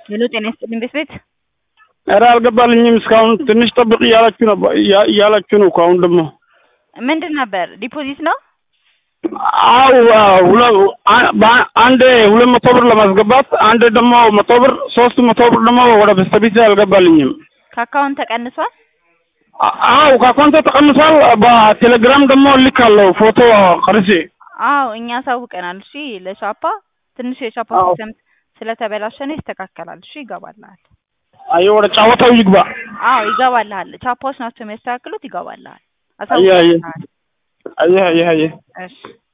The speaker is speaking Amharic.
ሄሎ ጤና ይስጥልኝ ቤት ቤት ኧረ አልገባልኝም እስካሁን ትንሽ ጠብቅ እያላችሁ ነበር እያ- እያላችሁ ነው እኮ አሁን ደግሞ ምንድን ነበር ዲፖዚት ነው አው ሁለ- አ- በአ- አንዴ ሁለት መቶ ብር ለማስገባት አንዴ ደግሞ መቶ ብር ሶስት መቶ ብር ደግሞ ወደ በስተፊት አልገባልኝም። ከአካውንት ተቀንሷል አ- አው ከአካውንቴ ተቀንሷል። በቴሌግራም ደግሞ ልካለሁ ፎቶ ቀርጬ። አዎ እኛ አሳውቀናል እሺ ለሻፓ ትንሽ የሻፓ አዎ። ሲስተም ስለተበላሸ ነው ይስተካከላል እሺ ይገባልሃል አየ ወደ ጫወታው ይግባ። አዎ ይገባልሃል ቻፓዎች ናቸው የሚያስተካክሉት ይገባልሃል አየ አየ አሳውቀናል አየ አየ አየ እሺ